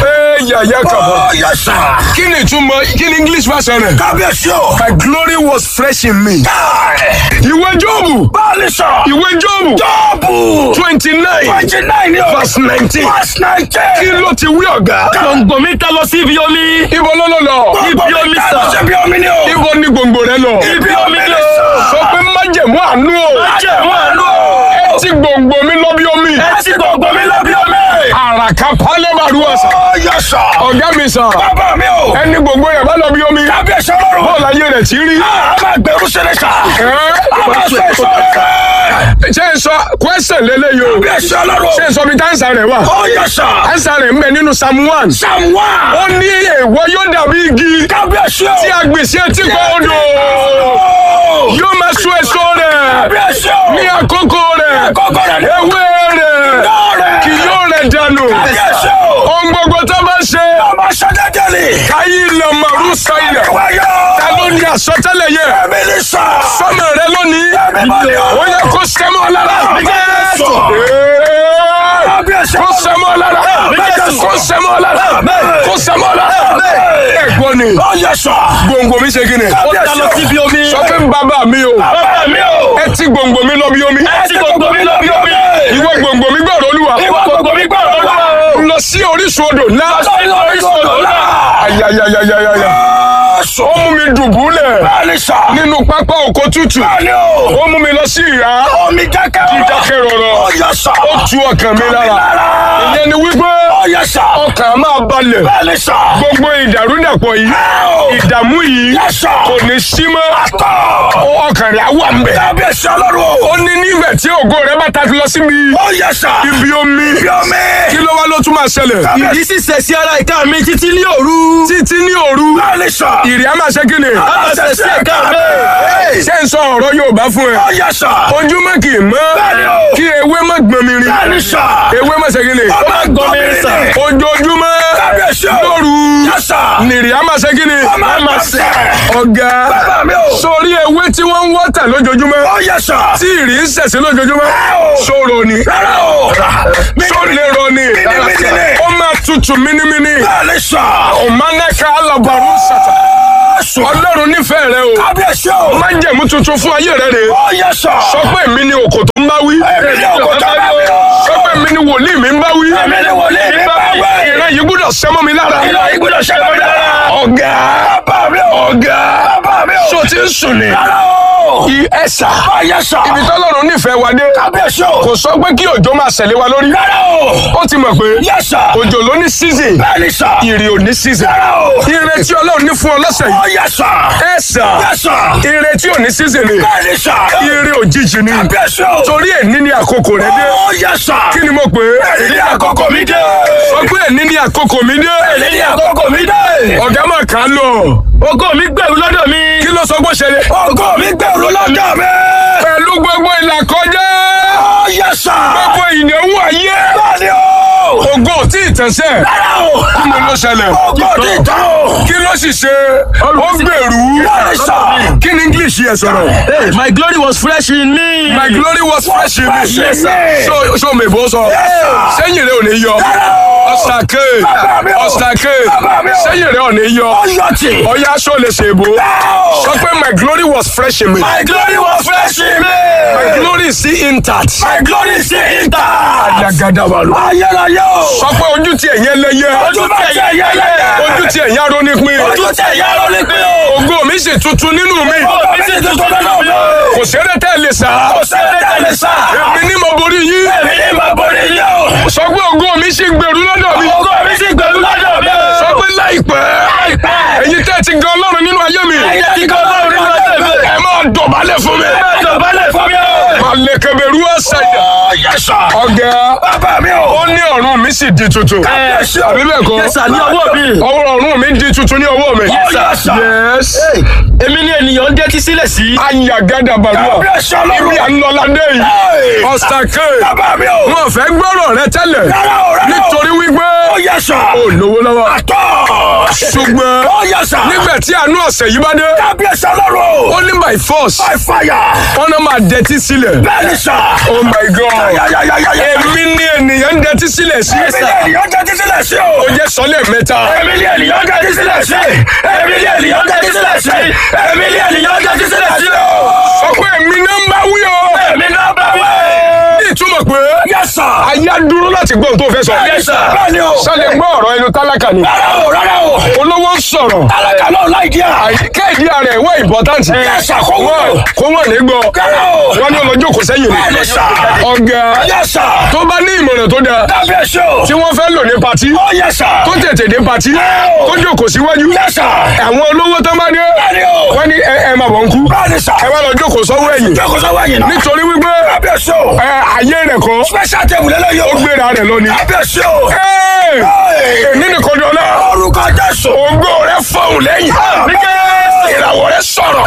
Speaker 1: ayaya kàbọ̀.
Speaker 2: Ó yẹ sà.
Speaker 1: kí ni ìtumọ̀ kí ni english version rẹ̀.
Speaker 2: Kábíyèsí o.
Speaker 1: my glory was fresh in me.
Speaker 2: Káì.
Speaker 1: ìwé jóòbù
Speaker 2: Báàlì sà.
Speaker 1: ìwé jóòbù
Speaker 2: Jọ́ọ̀bù.
Speaker 1: twenty nine
Speaker 2: Twenty nine ni o.
Speaker 1: verse nineteen.
Speaker 2: Verse
Speaker 1: kí
Speaker 2: nineteen.
Speaker 1: ló ti wí ọ̀gá.
Speaker 3: gbòǹgbò mi ta lọ sí ibi omi.
Speaker 1: ibo ló lọ lọ.
Speaker 3: Ibi omi sà.
Speaker 2: Ibi omi ni o.
Speaker 1: ibo ni gbòǹgbò rẹ lọ.
Speaker 2: Ibi omi ni o.
Speaker 1: sọ pé májẹ̀mú àánú o.
Speaker 3: jẹ́ wọn àánú.
Speaker 1: ẹ ti gbòǹgbò mi lọ bí omi.
Speaker 3: ẹ ti gbòǹgbò mi lọ bí omi.
Speaker 1: àràkà pálẹ̀ màrúwà sà.
Speaker 2: Ó yẹ sà.
Speaker 1: ọ̀gá mi sà.
Speaker 2: Bàbá mi o.
Speaker 1: ẹni gbogbo rẹ̀ bá lọ bí omi.
Speaker 2: Kábíyèsí ọlọ́run.
Speaker 1: bọ́ọ̀lù ayé rẹ̀ ti rí.
Speaker 2: A máa gbẹ̀rú sílẹ̀ sà.
Speaker 1: Ẹ́,
Speaker 2: A máa sọ èso rẹ̀.
Speaker 1: ṣé n sọ question lélẹ́yìí o.
Speaker 2: Kábíyèsí ọlọ́run.
Speaker 1: ṣé n sọ bí táǹsà rẹ̀ wà.
Speaker 2: Ó yẹ sà.
Speaker 1: táǹsà rẹ̀ ń bẹ nínú psalm one.
Speaker 2: Psalm one.
Speaker 1: ó ní èèwọ̀ yóò dàbí igi
Speaker 2: Kábíyèsí o.
Speaker 1: tí a gbìn sí etí kan odò. yóò máa so èso rẹ̀
Speaker 2: Kábíyèsí o.
Speaker 1: ní àkókò rẹ̀.
Speaker 2: Kọ́kọ́ rẹ̀ ni.
Speaker 1: ewé rẹ̀
Speaker 2: Lọ́rẹ̀.
Speaker 1: kì yóò rẹ̀ dànù.
Speaker 2: Kábíyèsí o.
Speaker 1: ohun gbogbo tó bá ṣe
Speaker 2: Ọmọ sọ́dẹ́dẹ́ ni.
Speaker 1: káyé ilẹ̀ màrú sáyẹ̀.
Speaker 2: Wáyọ̀.
Speaker 1: ta ló ní àsọtẹ́lẹ̀ yẹ.
Speaker 2: Ẹ̀mí ni sà.
Speaker 1: sọ́mọ rẹ lónìí.
Speaker 2: Ẹ̀mí mọ́ ni o.
Speaker 1: ó yẹ kó sẹ́mọ́ lára.
Speaker 2: Jésù.
Speaker 1: Ee,
Speaker 2: Kábíyèsí
Speaker 1: kó sẹ́mọ́ lára.
Speaker 2: Jésù.
Speaker 1: kó sẹ́mọ́ lára. kó sẹ́mọ́ lára. ẹ̀gbọ́n ni
Speaker 2: Ó yẹ sà.
Speaker 1: gbòǹgbò mi ṣe kí ni.
Speaker 3: ó ta lọ sí ibi omi.
Speaker 1: sọ pé bàbá mi o
Speaker 2: Bàbá mi o.
Speaker 1: ẹ ti gbòǹgbò mi lọ bí omi.
Speaker 3: ẹ ti gbòǹgbò mi lọ bí omi.
Speaker 1: ìwọ gbòǹgbò mi gbọ́dọ̀ olúwa.
Speaker 2: Ìwọ gbogbo mi gbọ́ ọ̀rọ̀
Speaker 1: lọ sí orísun odò náà.
Speaker 2: lọ. Orísun odò náà.
Speaker 1: ayayayayaya.
Speaker 2: Jésù.
Speaker 1: ó mú mi dùbúlẹ̀
Speaker 2: Báàlì sà.
Speaker 1: nínú pápá oko tútù.
Speaker 2: Báàlì o.
Speaker 1: ó mú mi lọ sí ìhà.
Speaker 2: Omi dákẹ́ rọrọ.
Speaker 1: dídákẹ́ rọrọ.
Speaker 2: Ó yẹ sà.
Speaker 1: ó tu ọkàn mi lára.
Speaker 2: Lára.
Speaker 1: ìyẹn ni wípé
Speaker 2: Ó yẹ sà.
Speaker 1: ọkàn máa balẹ̀.
Speaker 2: Báàlì sà.
Speaker 1: gbogbo ìdàrúdàpọ̀ yìí ìdààmú yìí
Speaker 2: Yẹ sà.
Speaker 1: kò ní sí mọ́.
Speaker 2: Àtọ̀.
Speaker 1: ọkàn rẹ̀ á wà ń bẹ̀.
Speaker 2: Kábíyèsí ọlọ́run o.
Speaker 1: ó ní nígbà tí ògo rẹ̀ bá ta lọ síbi
Speaker 2: Ó yẹ sà.
Speaker 1: ibi omi
Speaker 2: Ibi omi.
Speaker 1: kí ló wá ló tún máa ṣẹlẹ̀.
Speaker 3: ìdí sì sẹ̀ sí ara ìka mi títí ní òru.
Speaker 1: títí ní òru
Speaker 2: Báàlì sà.
Speaker 1: ìrì á máa ṣe kí ni.
Speaker 3: a máa sẹ̀ sí ẹ̀ka mi.
Speaker 1: ṣé ń sọ ọ̀rọ̀ Yorùbá fún ẹ.
Speaker 2: Ó yẹ sà.
Speaker 1: ojúmọ́ kì í mọ́
Speaker 2: Bẹ́ẹ̀ni o.
Speaker 1: kí ewé má gbọ́n mi rin.
Speaker 2: Báàlì sà.
Speaker 1: ewé má ṣe kí ni.
Speaker 2: Ọmọ gbọ́ mi
Speaker 3: sà.
Speaker 2: rìn.
Speaker 1: ojoojúmọ́
Speaker 2: Kábíyèsí o.
Speaker 1: lóru
Speaker 2: Yẹ sà.
Speaker 1: nìrì á máa ṣe kí ni.
Speaker 2: Ọmọ máa sẹ̀.
Speaker 1: ọ̀gá
Speaker 2: Bàbá mi o.
Speaker 1: sórí ewé tí wọ́n ń wọ́tà lójoojúmọ́
Speaker 2: Ó yẹ sà.
Speaker 1: tí ìrì ń ṣẹ̀ṣẹ̀ lójoojúmọ́
Speaker 2: o.
Speaker 1: sóró ni
Speaker 2: Rárá o.
Speaker 1: sólérò ni
Speaker 2: Mímímí ni.
Speaker 1: ó máa tutù mínímíní
Speaker 2: Báàlì sà.
Speaker 1: ọ̀mánẹ́ka alábàárù sàtà
Speaker 2: Jésù.
Speaker 1: ọlọ́run nífẹ̀ẹ́ rẹ o
Speaker 2: Kábíyèsí o.
Speaker 1: májẹ̀mú tuntun fún ayé rẹ rè
Speaker 2: Ó yẹ sà.
Speaker 1: sọ pé èmi ni òkò tó ń bá wí
Speaker 2: Èmi ni òkò tó ń bá wí o.
Speaker 1: sọ pé èmi ni wòlíì mi ń bá wí
Speaker 2: Èmi ni wòlíì mi ń bá wí.
Speaker 1: ìran yìí gbúdọ̀ sẹ́mọ́ mi lára
Speaker 2: Ìlọ ìgbúdọ̀ ṣẹlẹ̀ mi lára.
Speaker 1: ọ̀gá
Speaker 2: Bàbá mi o.
Speaker 1: ọ̀gá
Speaker 2: Bàbá mi o.
Speaker 1: so ti ń sùn ni
Speaker 2: Rárá o.
Speaker 1: I- ẹ̀sà
Speaker 2: Ó yẹ sà.
Speaker 1: ibi tọ́lọ́run nífẹ̀ẹ́ wa dé
Speaker 2: Kábíyèsí o.
Speaker 1: kò sọ pé kí òjò máa ṣẹlẹ̀ wa lórí
Speaker 2: Rárá o.
Speaker 1: ó ti mọ̀ pé
Speaker 2: Yẹ sà.
Speaker 1: òjò ló ní season
Speaker 2: Bẹ́ẹ̀ni sà.
Speaker 1: ìrì ò ní season
Speaker 2: Rárá o.
Speaker 1: ire tí ọlọ́run ní fún ọ lọ́sẹ̀
Speaker 2: Ó
Speaker 1: yìí
Speaker 2: yẹ sà.
Speaker 1: ẹ̀sà
Speaker 2: Yẹ sà.
Speaker 1: ire tí ò ní season ni
Speaker 2: Bẹ́ẹ̀ni sà.
Speaker 1: ire òjijì ni
Speaker 2: Kábíyèsí o.
Speaker 1: torí èní ni àkókò rẹ dé
Speaker 2: Ó yẹ sà.
Speaker 1: kí ni mo pè é
Speaker 2: Èyí ni àkókò mi dé.
Speaker 1: sọ pé èní ni àkókò mi dé
Speaker 2: Èyí ni àkókò mi dé.
Speaker 1: ọ̀gá máa kà á lọ
Speaker 3: ògo mi gbẹ̀rù lọ́dọ̀ mi.
Speaker 1: kí ló sọ pé ó ṣẹlẹ̀
Speaker 2: Ògo mi gbẹ̀rù lọ́dọ̀ mi.
Speaker 1: pẹ̀lú gbogbo ìlà kọjá
Speaker 2: Ó yẹ sà.
Speaker 1: gbogbo ìnáwó ayé
Speaker 2: Bẹ́ẹ̀ni o.
Speaker 1: ògo tí ì tẹ̀sẹ̀
Speaker 2: Rárá o.
Speaker 1: kí ni ló ṣẹlẹ̀
Speaker 2: Ògo ti tán o.
Speaker 1: kí ló sì ṣe ó gbèrú
Speaker 2: Bẹ́ẹ̀ni sà.
Speaker 1: kí ni English yẹ sọ̀rọ̀
Speaker 3: Hey, my glory was fresh in me.
Speaker 1: my glory was fresh in me
Speaker 2: fresh in me.
Speaker 1: so so mèbó sọ
Speaker 2: sir.
Speaker 1: sẹ́yìn rẹ̀ ò ní yọ ọ̀sàkè
Speaker 2: Bàbá mi o.
Speaker 1: ọ̀sàkè
Speaker 2: Bàbá mi o.
Speaker 1: sẹ́yìn rẹ̀ ò ní yọ
Speaker 2: Ọyọ tì.
Speaker 1: ọ̀yá aṣọ lè ṣe èbó
Speaker 2: Ow.
Speaker 1: sọ pé my glory was fresh in me
Speaker 2: My glory was fresh in me.
Speaker 1: my glory is still intact
Speaker 2: My glory is intact.
Speaker 1: àdàgàdàbàlù
Speaker 2: Ayérayé o.
Speaker 1: sọ pé ojú tí ẹ̀yẹ lẹ́yẹ
Speaker 2: Ojú bá tẹ̀ yẹ lẹ́yẹ.
Speaker 1: ojú tí ẹ̀yẹ arónípin
Speaker 2: Ojú tẹ̀ yẹ ló ní pé o.
Speaker 1: ògo mi sì tuntun nínú mi
Speaker 2: Ògo mi sì tuntun nínú mi.
Speaker 1: kò sẹ́rẹ́ tẹ́ lè sá
Speaker 2: Kò sẹ́ni tẹ̀lé sá.
Speaker 1: èmi ní mo borí yín
Speaker 2: Èmi ní mo borí yín o.
Speaker 1: sọ pé ògo mi sì gbèrú lọ́dọ̀ mi
Speaker 2: Ògo mi sì gbẹ̀rù lọ́dọ̀ mi o.
Speaker 1: sọ pé láìpẹ́
Speaker 2: Láìpẹ́.
Speaker 1: ẹ̀yin tẹ́ ti gan ọlọ́run nínú ayé mi
Speaker 2: Ẹyẹ ti kọ́ lọ́rùn nínú ọjọ́ mi.
Speaker 1: ẹ máa dọ̀bálẹ̀ fún mi
Speaker 2: Ẹ dọ̀bálẹ̀ fún mi o.
Speaker 1: máa lè kẹbẹ̀rú ẹ̀sẹ̀
Speaker 2: Ó yẹ sà.
Speaker 1: ọ̀gá
Speaker 2: Bàbá mi o.
Speaker 1: ó ní ọ̀run mi sì di tuntun
Speaker 2: Kábíyèsí o.
Speaker 1: àbí bẹ́ẹ̀ kọ́
Speaker 3: Yes, sir, ní ọwọ́ mi.
Speaker 1: ọwọ́ ọ̀run mi di tuntun ní ọwọ́ mi
Speaker 2: Yes, sir.
Speaker 1: yes
Speaker 3: èmi ni ènìyàn ń dẹ́tí sílẹ̀ sí.
Speaker 1: ayagada balùwà
Speaker 2: Kábíyèsí
Speaker 1: ibi
Speaker 2: ọlọ́run.
Speaker 1: ànlọ́ládé yìí
Speaker 2: Hey.
Speaker 1: ọ̀sàkè
Speaker 2: Bàbá mi o.
Speaker 1: wọn fẹ́ gbọ́rọ̀ rẹ tẹ́lẹ̀
Speaker 2: Rárá o, rárá o.
Speaker 1: nítorí wípé
Speaker 2: Ó yẹ sà.
Speaker 1: ó lówó lọ́wọ́
Speaker 2: Àtọ̀.
Speaker 1: ṣùgbọ́n
Speaker 2: Ó yẹ sà.
Speaker 1: nígbà tí àánú ọ̀sẹ̀ yìí bá dé
Speaker 2: Kábíyèsí ọlọ́run.
Speaker 1: ó ní by force
Speaker 2: By fire.
Speaker 1: wọn náà máa dẹtí sílẹ̀
Speaker 2: Bẹ́ẹ̀ni sà.
Speaker 1: oh my god
Speaker 2: Yáyáyáyáyá.
Speaker 1: èmi ní ènìyàn ń dẹtí tẹ́tí sílẹ̀ sí.
Speaker 2: Èmi ni ènìyàn tẹ́tí sílẹ̀ sí o.
Speaker 1: ó jẹ́ sọ́lẹ̀ mẹ́ta.
Speaker 2: Èmi ni ènìyàn tẹ́tí sílẹ̀ sí. Èmi ni ènìyàn tẹ́tí sílẹ̀ sí. Èmi ni ènìyàn tẹ́tí sílẹ̀ sí o.
Speaker 1: sọ pé èmi náà ń bá wí o.
Speaker 2: Èmi náà bá wí.
Speaker 1: ní ìtumọ̀ pé
Speaker 2: Yes sir.
Speaker 1: aya dúró láti gbọ́ ohun tó fẹ́ sọ.
Speaker 2: Yes sir. Bẹ́ẹ̀ni o.
Speaker 1: sálẹ̀ gbọ́ ọ̀rọ̀ ẹnu tálákà ni.
Speaker 2: Rárá o, rárá o.
Speaker 1: olówó ń sọ̀rọ̀.
Speaker 2: Alága náà láì díà.
Speaker 1: àyíká ìdí ara ẹ̀ wọ́n important.
Speaker 2: Yes sir, kó wúlò.
Speaker 1: Wọ́n- kó wọ́n ní gbọ́.
Speaker 2: Rárá o.
Speaker 1: wọ́n ní ọlọ́jọ́ kò sẹ́yìn
Speaker 2: Bẹ́ẹ̀ni
Speaker 1: ni.
Speaker 2: sir.
Speaker 1: ọ̀gá
Speaker 2: Yes sir.
Speaker 1: tó bá ní ìmọ̀ràn tó dáa
Speaker 2: Kábíyèsí o.
Speaker 1: tí wọ́n fẹ́ lò ní patí
Speaker 2: Ó yes sir.
Speaker 1: tó tètè dé patí
Speaker 2: Ẹ́ o.
Speaker 1: tó jókòó síwájú
Speaker 2: Yes sir.
Speaker 1: àwọn olówó tó bá dé
Speaker 2: Bẹ́ẹ̀ni o.
Speaker 1: wọ́n ní ẹ ẹ máa bọ̀ ń kú
Speaker 2: Bẹ́ẹ̀ni sir.
Speaker 1: ẹ wá lọ jókòó sọ́wọ́ ẹ̀yìn
Speaker 2: Jókòó sọ́wọ́ ẹ̀yìn náà.
Speaker 1: nítorí wípé
Speaker 2: Kábíyèsí o.
Speaker 1: ẹ ayé rẹ̀ kọ́
Speaker 2: Special table lélẹ́yìí o.
Speaker 1: ó gbéra rẹ̀ lọ ni.
Speaker 2: Kábíyèsí o.
Speaker 1: Ẹ́,
Speaker 2: Hey.
Speaker 1: èmi nìkan ni ọlá
Speaker 2: Orúkọ Jésù.
Speaker 1: ògbó rẹ̀ fọ̀hún lẹ́yìn ìràwọ̀ rẹ̀ sọ̀rọ̀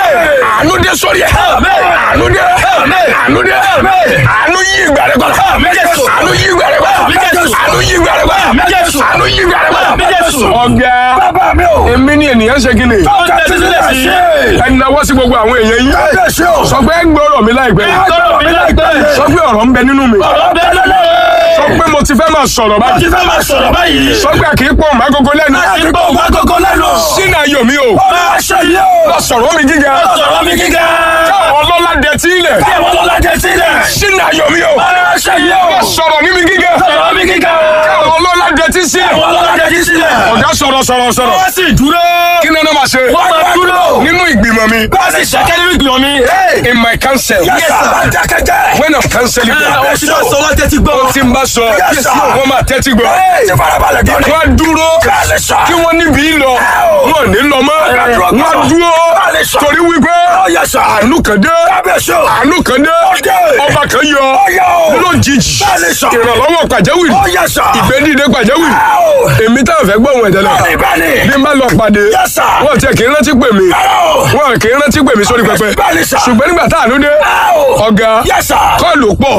Speaker 1: àánú dé sórí ẹ̀ àánú dé àánú dé àánú yí ìgbà rẹ̀ kọ́lá àánú yí ìgbà rẹ̀ kọ́lá àánú yí ìgbà rẹ̀ kọ́lá àánú yí ìgbà rẹ̀ kọ́lá. ọ̀gá
Speaker 2: Bàbá mi o.
Speaker 1: èmi ni ènìyàn ṣe kí ni
Speaker 2: Ó tẹ́tí sílẹ̀ sí.
Speaker 1: ẹni náwó sí gbogbo àwọn èèyàn yìí
Speaker 2: Kábíyèsí o.
Speaker 1: sọ pé ẹ gbọ́rọ̀ mi láìpẹ́ yìí
Speaker 2: Ọ̀rọ̀ mi láìpẹ́.
Speaker 1: sọ pé ọ̀rọ̀ ń bẹ nínú mi
Speaker 2: Ọ̀rọ̀ bẹ́ẹ̀ lọ́lọ́.
Speaker 1: sọ pé mo ti fẹ́ máa sọ̀rọ̀
Speaker 2: Ó
Speaker 1: báyìí
Speaker 2: ti fẹ́ máa sọ̀rọ̀ báyìí.
Speaker 1: sọ pé kì í pọ̀ mọ́ agogo lẹ́nu
Speaker 2: Àdìgbò ògbà kókó lẹ́nu.
Speaker 1: sínú ayọ̀ mi o
Speaker 2: Ó máa ṣe yé o.
Speaker 1: lọ sọ̀rọ̀ mi gíga
Speaker 2: Sọ̀rọ̀ mi gíga.
Speaker 1: káwọn ọlọ́lá dẹ tí ilẹ̀
Speaker 2: Bí àwọn ọlọ́lá jẹ sílẹ̀.
Speaker 1: sínú ayọ̀ mi o
Speaker 2: Ó máa ṣe yé o.
Speaker 1: lọ sọ̀rọ̀ ní mi gíga
Speaker 2: Sọ̀rọ̀ mi gíga.
Speaker 1: káwọn ọlọ́lá dẹ tí sílẹ̀
Speaker 2: Àwọn ọlọ́lá jẹ sílẹ̀.
Speaker 1: ọ̀gá sọ̀rọ̀ sọ̀rọ̀ sọ̀rọ̀
Speaker 2: Wọ́n sì dúró.
Speaker 1: kí ni wọ́n máa ṣe
Speaker 2: Wọ́n máa dúró.
Speaker 1: nínú ìgbìmọ̀ mi
Speaker 2: Wọ́n sì ṣẹ́kẹ́ nínú ìgbìmọ̀ mi.
Speaker 1: in my council
Speaker 2: Yes, sir. Dákẹ́jẹ́.
Speaker 1: when I'm cancelling
Speaker 2: Àwọn tí wọ́n sọ wọ́n tẹ́tí gbọ́.
Speaker 1: tí n bá sọ
Speaker 2: Yes, sir.
Speaker 1: wọ́n máa tẹ́tí gbọ́
Speaker 2: Ti farabalẹ̀ gbọ́ ni.
Speaker 1: wọ́n á dúró
Speaker 2: Bẹ́ẹ̀ni sà.
Speaker 1: kí wọ́n níbi lọ wọ́n ní lọ mọ́ wọ́n á dúró
Speaker 2: Bẹ́ẹ̀ni sà.
Speaker 1: torí wípé
Speaker 2: Ó yẹ sà.
Speaker 1: àánú kan dé
Speaker 2: Kábíyèsí o.
Speaker 1: àánú kan dé
Speaker 2: dé.
Speaker 1: ọba kan yọ
Speaker 2: Ó yẹ o.
Speaker 1: lójijì
Speaker 2: Bẹ́ẹ̀ni sà.
Speaker 1: ìrànlọ́wọ́ pàjáwìrì
Speaker 2: Ó yẹ sà.
Speaker 1: ìgbẹ́dìde pàjáwìrì
Speaker 2: Ẹ o.
Speaker 1: èmi táwọn fẹ́ gbọ́ ohun ẹ̀dẹ́lẹ̀
Speaker 2: Bẹ́ẹ̀ni bẹ́ẹ̀ni.
Speaker 1: bí n bá lọ pàdé
Speaker 2: Yes, sir.
Speaker 1: wọ́n tiẹ̀ kì í rántí pè mí
Speaker 2: Ẹ o.
Speaker 1: wọ́n kì í rántí pè mí sórí pẹpẹ
Speaker 2: Bẹ́ẹ̀ni sà.
Speaker 1: ṣùgbọ́n nígbà tá àánú dé
Speaker 2: Ẹ o.
Speaker 1: ọ̀gá
Speaker 2: Yes, sir.
Speaker 1: kọ́ọ̀lù pọ̀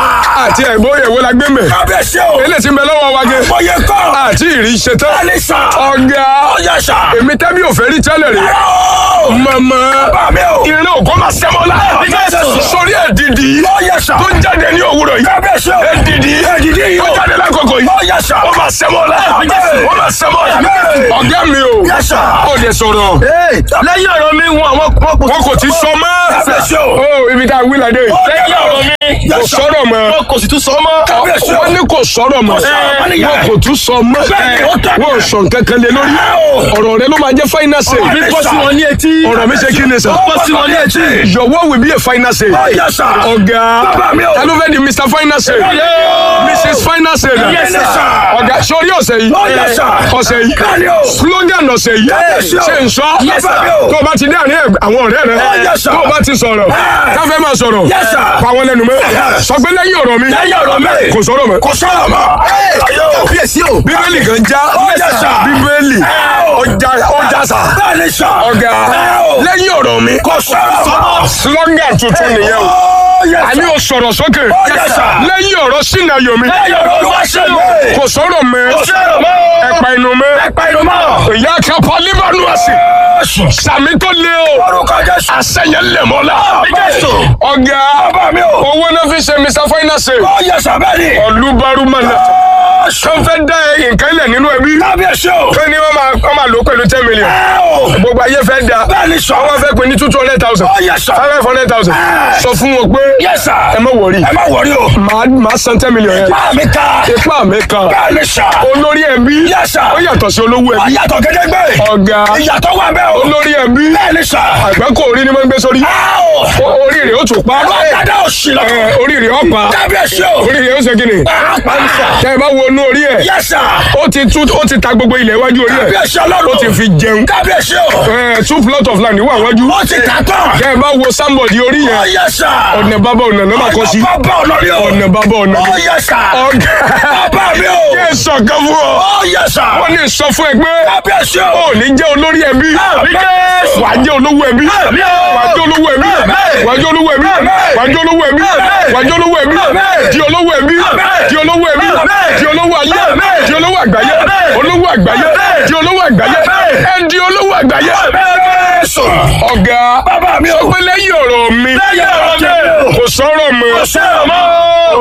Speaker 1: àti ẹ̀gbọ́n ìyẹ̀wò la gbé mẹ́
Speaker 2: Kábíyèsí o.
Speaker 1: eléyìí ti ń bẹ lọ́wọ́ wa gé
Speaker 2: Mo yẹ kọ́.
Speaker 1: àti ìrì ṣetán
Speaker 2: Bẹ́ẹ̀ni sà.
Speaker 1: ọ̀gá
Speaker 2: Ó yẹ sà.
Speaker 1: èmi tẹ́bí ò fẹ́ rí tẹ́lẹ̀ rí
Speaker 2: Ẹ o.
Speaker 1: mọ̀mọ́
Speaker 2: Bàbá mi o.
Speaker 1: ìrìn òkú máa sẹ́mọ́ la
Speaker 2: Jésù.
Speaker 1: sórí ẹ̀dìdì
Speaker 2: Ó yẹ sà.
Speaker 1: tó jáde ní òwúrọ̀ yìí
Speaker 2: Kábíyèsí o.
Speaker 1: ẹ̀dìdì
Speaker 2: Ẹ̀dìdì yìí
Speaker 1: tó
Speaker 2: o.
Speaker 1: jáde lákòókò yìí
Speaker 2: Ó yẹ sà.
Speaker 1: ó máa sẹ́mọ́ la ó máa sẹ́mọ́ la
Speaker 2: Amen.
Speaker 1: ọ̀gá mi o
Speaker 2: Yes, sir.
Speaker 1: ó lè sọ̀rọ̀
Speaker 3: lẹ́yìn ọ̀rọ̀ mi wọn àwọn wọn kò
Speaker 1: wọn kò ti sọ mọ́
Speaker 2: Kábíyèsí o.
Speaker 1: ó ibi tá a wí ládé
Speaker 3: lẹ́yìn ọ̀rọ̀ mi
Speaker 1: kò sọ̀rọ̀ mọ́
Speaker 3: wọn kò sì tún sọ mọ́.
Speaker 2: Kábíyèsí o.
Speaker 1: wọ́n ní kò sọ̀rọ̀ mọ́
Speaker 2: sọ̀rọ̀ mọ́ nìyẹn.
Speaker 1: wọn kò tún sọ mọ́
Speaker 2: Bẹ́ẹ̀ni, ó tẹ̀
Speaker 1: wọn ò sọ nǹkan kan lé lórí ọ̀rọ̀ rẹ ló máa jẹ́ final say
Speaker 3: mi bọ́ sí wọn ní etí.
Speaker 1: ọ̀rọ̀ mi ṣe kí ni sọ
Speaker 3: bọ́ sí wọn ní etí.
Speaker 1: your word will be a final say
Speaker 2: Ó yẹ sà.
Speaker 1: ọ̀gá
Speaker 2: Bàbá mi o.
Speaker 1: ta ló fẹ́ di mr final say mrs final say
Speaker 2: Yes, sir.
Speaker 1: ọ̀gá sórí ọ̀sẹ̀ yìí
Speaker 2: Ó yẹ sà.
Speaker 1: ọ̀sẹ̀ yìí
Speaker 2: Bẹ́ẹ̀ni o.
Speaker 1: slogan ọ̀sẹ̀ yìí
Speaker 2: Yes, sir.
Speaker 1: ṣe ń sọ
Speaker 2: Yes, sir.
Speaker 1: tó o bá ti dé àárín àwọn ọ̀rẹ́ rẹ
Speaker 2: Yes, sir.
Speaker 1: tó o bá ti sọ̀rọ̀ káfẹ́ máa sọ̀rọ̀
Speaker 2: Yes, sir.
Speaker 1: pa wọn lẹ́nu mọ́ sọ pé lẹ́yìn ọ̀rọ̀ mi
Speaker 2: Lẹ́yìn ọ̀rọ̀ mi.
Speaker 1: kò sọ̀rọ̀ mọ́
Speaker 2: Kò sọ̀rọ̀ mọ́. Kábíyèsí o.
Speaker 1: bíbélì kan já
Speaker 2: Yes, sir.
Speaker 1: bíbélì ọjà ọjà sà
Speaker 2: Bẹ́ẹ̀ni sà.
Speaker 1: ọ̀gá lẹ́yìn ọ̀rọ̀ mi
Speaker 2: Kò sọ̀rọ̀ mọ́.
Speaker 1: slogan tuntun nìyẹn o
Speaker 2: Ó yẹ
Speaker 1: àní
Speaker 2: sà.
Speaker 1: o sọ̀rọ̀ sókè
Speaker 2: Yes, sir.
Speaker 1: lẹ́yìn ọ̀rọ̀ sínú ayọ̀ mi
Speaker 2: Lẹ́yìn ọ̀rọ̀ Olúwa ṣe mí.
Speaker 1: kò sọ̀rọ̀ mọ́
Speaker 2: Kò sọ̀rọ̀ mọ́.
Speaker 1: ẹ̀pà inú mọ́
Speaker 2: Ẹ̀pà inú mọ́.
Speaker 1: ìyá kápá líbánú àsì
Speaker 2: Jésù.
Speaker 1: sàmì tó lé o
Speaker 2: Orúkọ Jésù.
Speaker 1: àṣẹyẹ lẹ̀mọ́lá
Speaker 2: Jésù.
Speaker 1: ọ̀gá
Speaker 2: Bàbá mi o.
Speaker 1: owó náà fi ṣe mr finance
Speaker 2: Ó yẹ sà bẹ́ẹ̀ ni.
Speaker 1: ọ̀lúbarúmọ̀lá tó ń fẹ́ dá nǹkan ilẹ̀ nínú ẹbí
Speaker 2: Kábíyèsí o.
Speaker 1: tó ní wọ́n máa wọ́n máa lò pẹ̀lú ten million
Speaker 2: Ẹ o.
Speaker 1: gbogbo ayé fẹ́ da
Speaker 2: Bẹ́ẹ̀ni sà.
Speaker 1: wọ́n fẹ́ pè ní two hundred thousand
Speaker 2: Ó yẹ sà.
Speaker 1: five hundred thousand sọ fún wọn pé
Speaker 2: Yes, sir.
Speaker 1: ẹ má wọrí
Speaker 2: Ẹ má wọrí o.
Speaker 1: màá màá san ten million yẹn
Speaker 2: Máa mi ká.
Speaker 1: ipá mi kan
Speaker 2: Bẹ́ẹ̀ni sà.
Speaker 1: olórí ẹbí
Speaker 2: Yes, sir.
Speaker 1: ó yàtọ̀ sí olówó ẹbí
Speaker 2: Ìyàtọ̀ gédégbé.
Speaker 1: ọ̀gá
Speaker 2: Ìyàtọ̀ wà bẹ́ẹ̀ o.
Speaker 1: olórí ẹbí
Speaker 2: Bẹ́ẹ̀ni sà.
Speaker 1: àgbákò orí ni wọ́n ń gbé sórí
Speaker 2: Ẹ o.
Speaker 1: O- orí rẹ̀ ó tún pa
Speaker 2: Àwọn dada òsì lọ.
Speaker 1: ẹ, orí rẹ̀ ó pa
Speaker 2: Kábíyèsí o.
Speaker 1: orí rẹ̀ ó ṣe kíni
Speaker 2: Pàápàá sà.
Speaker 1: tẹ́ ẹ bá wo inú orí ẹ̀
Speaker 2: Yes, sir.
Speaker 1: ó ti tú ó ti ta gbogbo ilẹ̀ iwájú orí ẹ̀
Speaker 2: Kábíyèsí ọlọ́run.
Speaker 1: ó ti fi jẹun
Speaker 2: Kábíyèsí o.
Speaker 1: ẹ, two plot of land wà wájú
Speaker 2: Ó ti tà tán.
Speaker 1: tẹ́ ẹ bá wo sámbọ̀dì orí
Speaker 2: Ó
Speaker 1: yẹn
Speaker 2: yẹ sà.
Speaker 1: ọ̀nà bàbá ọ̀nà ló máa kọ́ sí
Speaker 2: Ọ̀nà bàbá ọ̀nà ni o.
Speaker 1: ọ̀nà bàbá ọ̀nà
Speaker 2: Ó yẹ sà.
Speaker 1: ọ̀gá
Speaker 2: Bàbá mi o.
Speaker 1: kí ẹ sọ kan fún ọ
Speaker 2: Ó yẹ sà.
Speaker 1: wọ́n ní sọ fún ẹ pé
Speaker 2: Kábíyèsí o.
Speaker 1: ó ní jẹ́ olórí ẹbí
Speaker 2: Jésù.
Speaker 1: wàá jẹ́ olówó ẹbí
Speaker 2: Àmín o.
Speaker 1: wàá jẹ́ olówó ẹbí
Speaker 2: Àmín.
Speaker 1: wàá jẹ́ olówó ẹbí
Speaker 2: Àmín.
Speaker 1: wàá jẹ́ olówó ẹbí
Speaker 2: Àmín.
Speaker 1: wàá jẹ́ olówó ẹbí
Speaker 2: Àmín.
Speaker 1: di olówó ẹbí
Speaker 2: Àmín.
Speaker 1: di olówó ẹbí
Speaker 2: Àmín.
Speaker 1: di olówó ayé
Speaker 2: Àmín.
Speaker 1: di olówó àgbáyé
Speaker 2: Àmín.
Speaker 1: olówó àgbáyé
Speaker 2: Àmín.
Speaker 1: di olówó àgbáyé
Speaker 2: Àmín.
Speaker 1: ẹ di olówó àgbáyé
Speaker 2: Jésù.
Speaker 1: ọ̀gá
Speaker 2: Bàbá mi o.
Speaker 1: sọ pé lẹ́yìn ọ̀rọ̀ mi
Speaker 2: Lẹ́yìn ọ̀rọ̀ mi.
Speaker 1: kò sọ̀rọ̀ mọ́
Speaker 2: Kò sọ̀rọ̀ mọ́.
Speaker 1: Ó,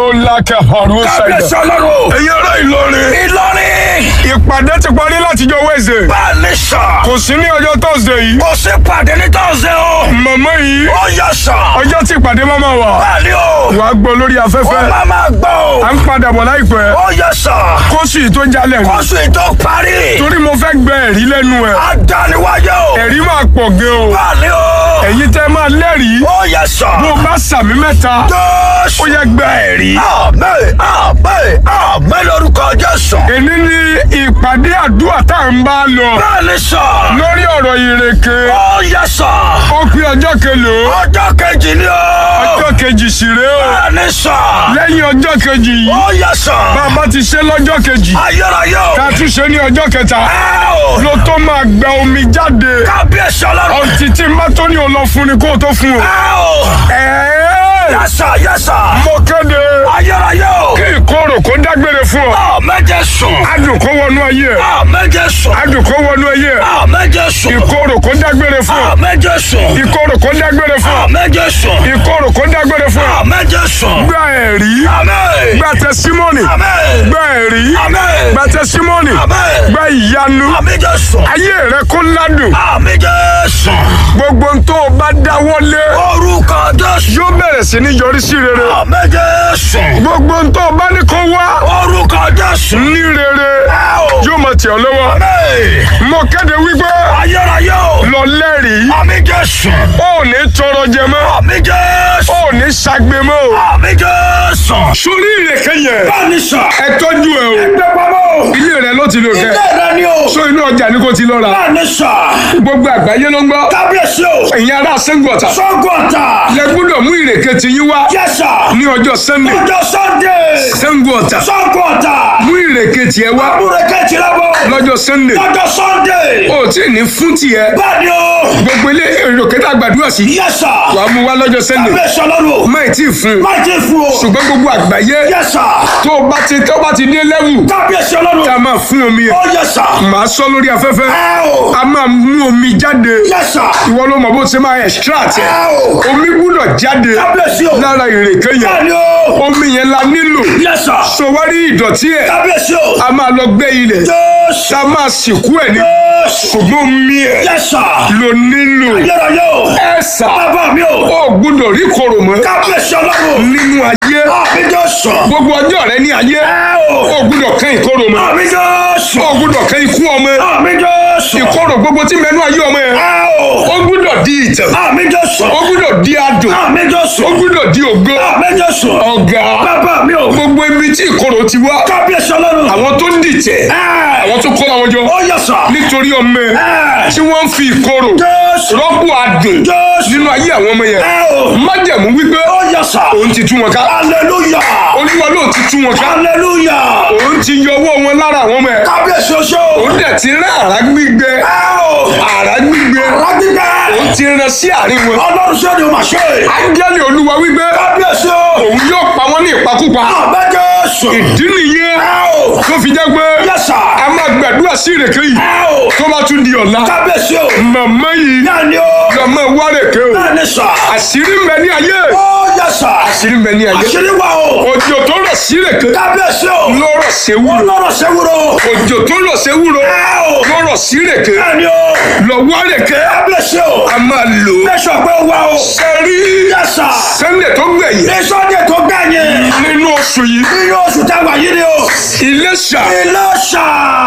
Speaker 1: lákẹ́ ọ̀run
Speaker 2: kábíyèsí
Speaker 1: ṣẹ̀dá.
Speaker 2: ọlọ́run.
Speaker 1: ẹ̀yin ará Ìlọrin.
Speaker 2: ìlọrin.
Speaker 1: ìpàdé ti parí látijọ́ Wednesday.
Speaker 2: bá a ní sà.
Speaker 1: kò sí ní ọjọ́ Thursday yìí.
Speaker 2: kò sí pàdé ní tọ́sẹ̀ o.
Speaker 1: màmá yìí
Speaker 2: ó yẹ sà.
Speaker 1: ọjọ́ tí ìpàdé máa ma wà.
Speaker 2: bá a ní o.
Speaker 1: wàá gbọ́ lórí
Speaker 2: ó
Speaker 1: afẹ́fẹ́.
Speaker 2: máa máa gbọ́ o.
Speaker 1: à ń padà bọ̀ láìpẹ́.
Speaker 2: ó yẹ sà.
Speaker 1: kóṣù yìí tó jalè ní.
Speaker 2: oṣù ìtò parí.
Speaker 1: torí mo fẹ́ gbẹ ẹ̀rí lẹ́nu ẹ̀.
Speaker 2: adániwájú o.
Speaker 1: ẹ̀rí máa pọ̀ gan o.
Speaker 2: bá a ní o.
Speaker 1: ẹ̀yin tẹ́ máa lẹ́rìí.
Speaker 2: ó yẹ sà.
Speaker 1: bó o bá sàmì mẹ́ta
Speaker 2: jésù.
Speaker 1: ó yẹ gbẹ ẹ̀rí.
Speaker 2: àmín àmín àmín lórúkọ jésù.
Speaker 1: èní ni ìpàdé àdúrà tá à ń bá lọ.
Speaker 2: bá a ní sà.
Speaker 1: lórí ọ̀rọ̀ ìrèké.
Speaker 2: ó yẹ sà.
Speaker 1: ó pé ọjọ́ kelòó.
Speaker 2: ọjọ́ kejì ni o.
Speaker 1: ọjọ́ kejì sì rèé o.
Speaker 2: bá a ní sà.
Speaker 1: lẹ́yìn ọjọ́ kejì yìí.
Speaker 2: ó yẹ sà.
Speaker 1: bàbá ti ṣe lọ́jọ́ kejì.
Speaker 2: ayérayé o.
Speaker 1: ká tún ṣe ní ọjọ́ kẹta.
Speaker 2: ẹ o.
Speaker 1: ló tó máa gba omi jáde.
Speaker 2: kábíyèsí ọlọ́run.
Speaker 1: ọtí tí má tó ní o lọ fún ni kó o tó fún o.
Speaker 2: ẹ o.
Speaker 1: ẹ̀ẹ́
Speaker 2: yẹsà yẹsà.
Speaker 1: mo kéde
Speaker 2: ayérayé o.
Speaker 1: kí ìkorò kó dágbére fún ọ.
Speaker 2: ọ méje sùn.
Speaker 1: adùn kó wọnú ayé ẹ.
Speaker 2: ọ méje sùn.
Speaker 1: adùn kó wọnú ayé ẹ.
Speaker 2: ọ méje sùn.
Speaker 1: ìkorò kó dágbére fún
Speaker 2: ọ
Speaker 1: ọ.
Speaker 2: méje sùn.
Speaker 1: ìkorò kó dágbére fún
Speaker 2: ọ
Speaker 1: ọ.
Speaker 2: méje sùn.
Speaker 1: ìkorò kó dágbére fún
Speaker 2: ọ
Speaker 1: ọ.
Speaker 2: méje sùn.
Speaker 1: gba ẹ̀rí
Speaker 2: àmín.
Speaker 1: gba tẹsímọ́nì
Speaker 2: àmín.
Speaker 1: gba ẹ̀rí
Speaker 2: àmín.
Speaker 1: gba tẹsímọ́nì
Speaker 2: àmín.
Speaker 1: gba ìyanu
Speaker 2: ọ méje sùn.
Speaker 1: ayé rẹ kó ládùn
Speaker 2: ọ méje sùn.
Speaker 1: gbogbo n tó o bá dáwọ́lé
Speaker 2: orúkọ jésù.
Speaker 1: yóò bẹ̀rẹ̀ sí ní yọrí sí rere
Speaker 2: ọ méje sùn.
Speaker 1: gbogbo n tó o bá ní kó wá
Speaker 2: orúkọ jésù.
Speaker 1: ní rere
Speaker 2: ẹ o.
Speaker 1: yóò máa tẹ̀ ọ́ lọ́wọ́
Speaker 2: àmín.
Speaker 1: mo kéde wípé
Speaker 2: ayérayé o.
Speaker 1: lọ lẹ́rìí
Speaker 2: ọ méje sùn.
Speaker 1: ó ní tọrọ jẹ mọ́
Speaker 2: ọ méje sùn.
Speaker 1: ó ní ṣagbe mọ́ o.
Speaker 2: ọ méje sùn.
Speaker 1: sórí ìrèké yẹn
Speaker 2: báni sọ.
Speaker 1: ẹ tọ́jú ẹ o
Speaker 2: ẹgbẹ́ pamọ́.
Speaker 1: ilé rẹ ló ti lò kẹ
Speaker 2: ilé rẹ ni o.
Speaker 1: so inú ọjà ni kò ti lọ ra
Speaker 2: báni sọ.
Speaker 1: gbogbo àgbáyé ló ń gbọ́
Speaker 2: kábíyèsí o.
Speaker 1: ẹ̀yin ará sẹ́ńgù ọ̀tà
Speaker 2: sọ́gun ọ̀tà.
Speaker 1: lẹ gbọ́dọ̀ mú ìrèké ti yín wá
Speaker 2: yẹ́sà.
Speaker 1: ní ọjọ́ sunday
Speaker 2: ọjọ́ sunday.
Speaker 1: sẹ́ńgù ọ̀tà
Speaker 2: sọ́gun ọ̀tà.
Speaker 1: mú ìrèké tiẹ̀ wá
Speaker 2: múre kẹ́tì lọ́wọ́.
Speaker 1: lọ́jọ́ sunday
Speaker 2: ọjọ́ sunday.
Speaker 1: ó tí ì ní fún tiẹ̀
Speaker 2: báni o.
Speaker 1: gbogbo ilé ìrèké tá a gbàdúrà sí
Speaker 2: yẹ́sà.
Speaker 1: wà á mú wá lọ́jọ́ sunday
Speaker 2: kábíyèsí ọlọ́run.
Speaker 1: má ì tí ì fún un
Speaker 2: má ti fún o.
Speaker 1: ṣùgbọ́n gbogbo àgbáyé
Speaker 2: yẹ́sà.
Speaker 1: tó o bá ti tó o bá ti dé lẹ́wù
Speaker 2: kábíyèsí ọlọ́run.
Speaker 1: tá a máa fún omi ẹ̀
Speaker 2: ó yẹ́sà.
Speaker 1: màá sọ lórí afẹ́fẹ́
Speaker 2: ẹ o.
Speaker 1: a máa mú omi jáde
Speaker 2: yẹ́sà.
Speaker 1: ìwọ ló mọ̀ bó ṣe máa extract ẹ̀
Speaker 2: ẹ o.
Speaker 1: omi gbúdọ̀ jáde
Speaker 2: kábíyèsí o.
Speaker 1: lára ìrèké yẹn
Speaker 2: báni o.
Speaker 1: omi yẹn la nílò
Speaker 2: yẹ́sà.
Speaker 1: sọwárí ìdọ̀tí ẹ̀
Speaker 2: kábíyèsí o.
Speaker 1: a máa lọ gbẹ́ ilẹ̀
Speaker 2: jésù.
Speaker 1: tá a máa sìnkú ẹ̀ ní
Speaker 2: jésù.
Speaker 1: ṣùgbọ́n omi ẹ̀
Speaker 2: yẹ́sà.
Speaker 1: ló nílò
Speaker 2: ayérayé o.
Speaker 1: ẹ̀ sà
Speaker 2: bàbá mi o.
Speaker 1: ó gbúdọ̀ rí kòrò mọ́
Speaker 2: kábíyèsí ọlọ́run.
Speaker 1: nínú ayé
Speaker 2: àmì jésù.
Speaker 1: gbogbo ọjọ́ rẹ ní ayé
Speaker 2: ẹ o.
Speaker 1: ó gbúdọ̀ kán ìkorò mọ́
Speaker 2: àmì jésù.
Speaker 1: ó gbúdọ̀ kán ikú ọmọ
Speaker 2: àmì jésù.
Speaker 1: ìkorò gbogbo tí mẹ́nu ayé ọmọ ẹ̀
Speaker 2: ẹ o.
Speaker 1: ó gbúdọ̀ di ìtàn
Speaker 2: àmì jésù.
Speaker 1: ó gbúdọ̀ di adùn
Speaker 2: àmì jésù.
Speaker 1: ó gbúdọ̀ di ògo
Speaker 2: àmì jésù.
Speaker 1: ọ̀gá
Speaker 2: bàbá mi o.
Speaker 1: gbogbo ibi tí ìkorò ti wá
Speaker 2: kábíyèsí ọlọ́run.
Speaker 1: àwọn tó ń dìtẹ̀
Speaker 2: ẹ.
Speaker 1: àwọn tó kó àwọn jọ
Speaker 2: ó yẹ sà.
Speaker 1: nítorí ọmọ ẹ̀
Speaker 2: ẹ.
Speaker 1: tí wọ́n ń fi ìkorò
Speaker 2: jésù.
Speaker 1: rọ́pò adùn
Speaker 2: jésù.
Speaker 1: nínú ayé àwọn ọmọ yẹn
Speaker 2: ẹ o.
Speaker 1: májẹ̀mú wípé
Speaker 2: ó yẹ sà.
Speaker 1: òun ti tú wọn ká
Speaker 2: hallelujah.
Speaker 1: olúwa ló ti tú wọn ká
Speaker 2: hallelujah.
Speaker 1: òun ti yọ ọwọ́ wọn lára àwọn ọmọ ẹ̀
Speaker 2: kábíyèsí oṣó.
Speaker 1: òun dẹ̀ ti rán àrá gbígbẹ
Speaker 2: ẹ o.
Speaker 1: àrá gbígbẹ
Speaker 2: rágbígbẹ́.
Speaker 1: òun ti rán sí àárín wọn
Speaker 2: ọlọ́run ṣé ni o máa ṣe.
Speaker 1: áńgẹ́lì olúwa wípé
Speaker 2: kábíyèsí o.
Speaker 1: òun yóò pa wọ́n ní ìpakúpa
Speaker 2: àbẹ́ jésù.
Speaker 1: ìdí nìyẹn
Speaker 2: ẹ o.
Speaker 1: tó fi jẹ́ pé
Speaker 2: yẹ sà.
Speaker 1: a máa gbàdúrà sí ìrèké yìí
Speaker 2: ẹ o.
Speaker 1: tó bá tún di ọ̀la
Speaker 2: kábíyèsí o.
Speaker 1: màmá yìí
Speaker 2: náà ni o.
Speaker 1: lọ́mọ wárèké o
Speaker 2: náà ni sà.
Speaker 1: àṣírí ń bẹ ní ayé
Speaker 2: ó yẹ sà.
Speaker 1: àṣírí ń bẹ ní ayé
Speaker 2: àṣírí wa o.
Speaker 1: òjò tó rọ̀ sí ìrèké
Speaker 2: kábíyèsí o.
Speaker 1: lọ́rọ̀ sí ewúro
Speaker 2: ọlọ́run ṣe wúro.
Speaker 1: òjò tó rọ̀ sí ewúro
Speaker 2: ẹ o.
Speaker 1: lọ́rọ̀ sí ìrèké
Speaker 2: náà ni o.
Speaker 1: lọ wárèké
Speaker 2: kábíyèsí o.
Speaker 1: a máa lò ó
Speaker 2: bẹ́sọ̀ pé ó wá o.
Speaker 1: sẹ́rí
Speaker 2: yẹ sà.
Speaker 1: sẹ́ńdẹ̀ tó gbẹ̀yìn
Speaker 2: ní sọ́dẹ̀ tó gbẹ̀yìn.
Speaker 1: nínú oṣù yìí
Speaker 2: nínú oṣù táwa yìí ni o.
Speaker 1: Iléṣà
Speaker 2: ilé ṣà.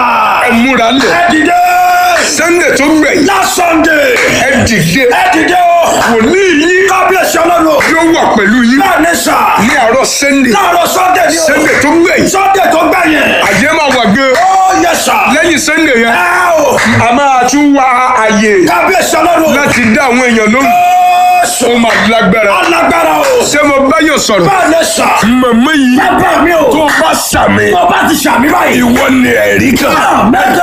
Speaker 1: ẹ múra lẹ̀
Speaker 2: ẹ dìde.
Speaker 1: sẹ́ńdẹ̀ tó gbẹ̀yìn
Speaker 2: last Sunday.
Speaker 1: ẹ dìde
Speaker 2: ẹ dìde o.
Speaker 1: wòlíì yìí
Speaker 2: kábíyèsí ọlọ́run.
Speaker 1: yóò wà pẹ̀lú yín
Speaker 2: náà ní sà.
Speaker 1: ní àárọ̀ sẹ́ńdẹ̀
Speaker 2: láàárọ̀ Sunday ni o.
Speaker 1: sẹ́ńdẹ̀ tó gbẹ̀yìn
Speaker 2: Sunday tó gbẹ̀yìn.
Speaker 1: àyè máa wà gan
Speaker 2: ó yẹ sà.
Speaker 1: lẹ́yìn sẹ́ńdẹ̀ yẹn
Speaker 2: ẹ o.
Speaker 1: a máa tún wá àyè
Speaker 2: kábíyèsí ọlọ́run.
Speaker 1: láti dá àwọn èèyàn lóhùn
Speaker 2: Jésù.
Speaker 1: ó máa lágbára
Speaker 2: alágbára o.
Speaker 1: ṣé mo bá yàn sọ̀rọ̀
Speaker 2: bá a lè sà.
Speaker 1: màmá yìí
Speaker 2: bàbá mi o.
Speaker 1: tó bá sàmì
Speaker 2: tó bá ti sàmì báyìí.
Speaker 1: ìwọ ni ẹ̀rí kan.
Speaker 2: mẹ́jọ